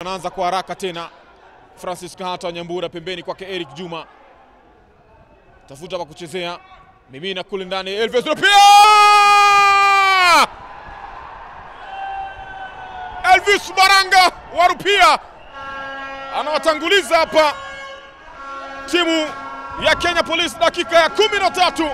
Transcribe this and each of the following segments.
anaanza kwa haraka tena. Francis Kahata Nyambura pembeni kwake Eric Juma, tafuta pa kuchezea, mimina kule ndani, Elvis Rupia! Elvis Baranga wa Rupia anawatanguliza hapa timu ya Kenya Police, dakika ya kumi na tatu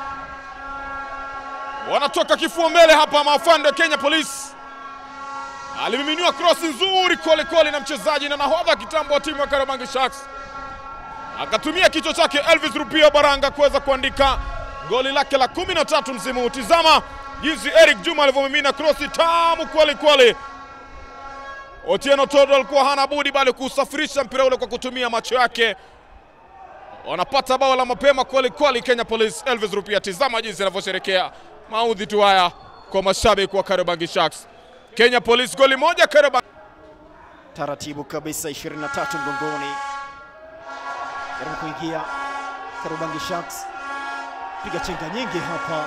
wanatoka kifua mbele hapa maafande wa Kenya Police. Alimiminiwa cross nzuri kweli kweli na mchezaji na nahodha kitambo wa timu ya Kariobangi Sharks, akatumia kichwa chake Elvis Rupia Baranga kuweza kuandika goli lake la kumi na tatu msimu huu. Tizama jinsi Eric Juma alivyomimina cross tamu kweli kweli. Otieno Todo alikuwa hana budi bali kusafirisha mpira ule kwa kutumia macho yake. Wanapata bao la mapema kweli kweli Kenya Police. Elvis Rupia, tizama jinsi anavyosherekea maudhi tu haya kwa mashabiki wa Kariobangi Sharks. Kenya Police goli moja Kariobangi. taratibu kabisa 23 mgongoni, jaribu kuingia Kariobangi Sharks, piga chenga nyingi hapa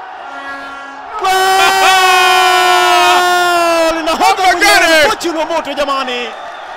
Goal! Nahodha Hapa mwenyewe gani? Fortune Omoto jamani,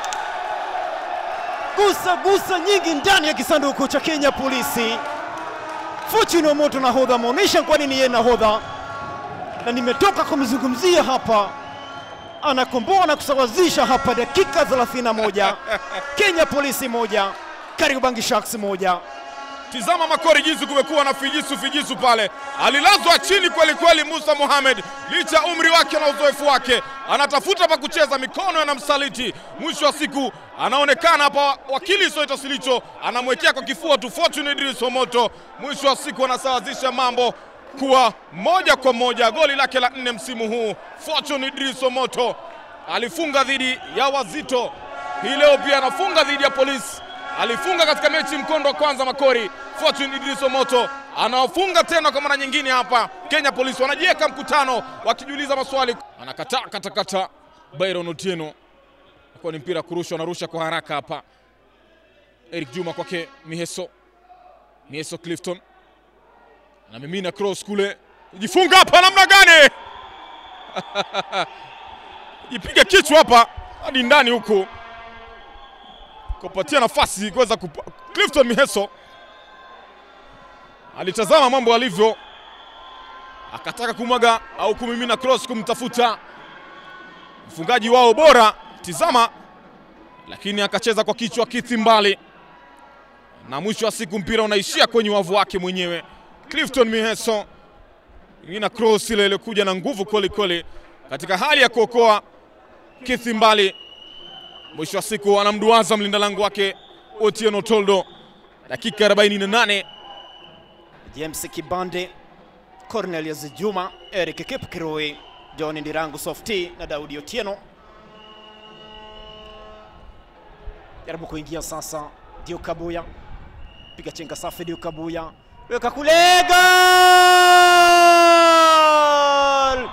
gusa gusa nyingi ndani ya kisanduku cha Kenya Polisi. Fortune Omoto nahodha ameonyesha kwa nini yeye nahodha, na nimetoka kumzungumzia hapa anakomboa na kusawazisha hapa dakika 31 Kenya Polisi moja Kariobangi Sharks moja. Tizama Makori jinsi kumekuwa na fijisu fijisu pale, alilazwa chini kweli kweli. Musa Mohamed licha ya umri wake na uzoefu wake, anatafuta pa kucheza, mikono yanamsaliti. Mwisho wa siku anaonekana hapa, wakili Soita Silicho anamwekea kwa kifua tu Fortune Idris Omoto. Mwisho wa siku anasawazisha mambo kuwa moja kwa moja. Goli lake la nne msimu huu, Fortune Idris Omoto alifunga dhidi ya Wazito, hii leo pia anafunga dhidi ya Polisi alifunga katika mechi mkondo wa kwanza Makori. Fortune Idris Omoto anawafunga tena kwa mara nyingine hapa. Kenya Police wanajiweka mkutano wakijiuliza maswali, anakataa katakata. Byron Otieno kwa ni mpira kurushwa, anarusha kwa haraka hapa. Eric Juma kwake Miheso, Miheso Clifton anamimina cross kule, jifunga hapa namna gani? jipiga kichwa hapa hadi ndani huku kupatia nafasi kuweza kupa... Clifton Miheso alitazama mambo alivyo, akataka kumwaga au kumimina cross kumtafuta mfungaji wao bora, tizama, lakini akacheza kwa kichwa kithi mbali, na mwisho wa siku mpira unaishia kwenye wavu wake mwenyewe. Clifton Miheso ina cross ile iliyokuja na nguvu kweli kweli, katika hali ya kuokoa kithi mbali mwisho wa siku anamduaza mlinda lango wake Otieno Toldo. Dakika 48 James Kibande, Cornelius Juma, Eric Kipkirui, John Ndirangu Softy na Daudi Otieno. Jaribu kuingia sasa, Dio Kabuya, piga chenga safi, Dio Kabuya weka kule, goal!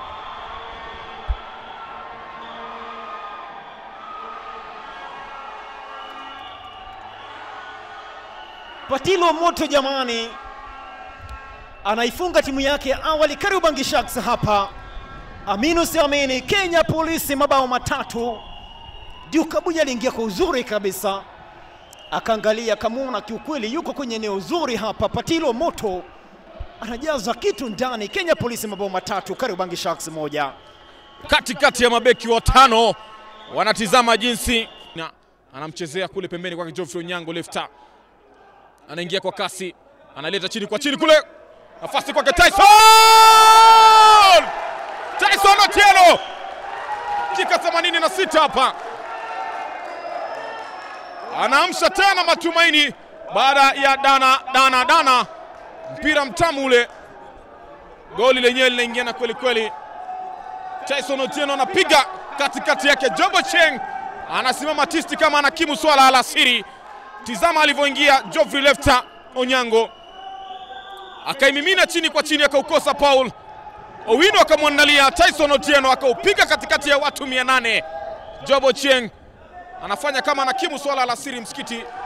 Patilo moto jamani, anaifunga timu yake ya awali Kariobangi Sharks hapa. Aminu siamini, Kenya Polisi mabao matatu. Diukabuja aliingia kwa uzuri kabisa, akaangalia akamwona kiukweli yuko kwenye eneo zuri hapa. Patilo moto anajaza kitu ndani. Kenya Polisi mabao matatu, Kariobangi Sharks moja. katikati ya mabeki watano wanatizama jinsi na anamchezea kule pembeni kwake Geoffrey Onyango lefta, anaingia kwa kasi, analeta chini kwa chini kule, nafasi kwake Tyson Tyson Otieno, dakika 86 hapa anaamsha tena matumaini baada ya dana dana dana, mpira mtamu ule, goli lenyewe linaingiana kweli kweli. Tyson Otieno anapiga katikati yake, Jobo Cheng anasimama tisti kama anakimu swala alasiri. Tizama alivyoingia Geoffrey Lefta Onyango akaimimina chini kwa chini, akaukosa Paul Owino, akamwandalia Tyson Otieno akaupiga katikati ya watu mia nane. Jobo Cheng anafanya kama anakimu swala alasiri msikiti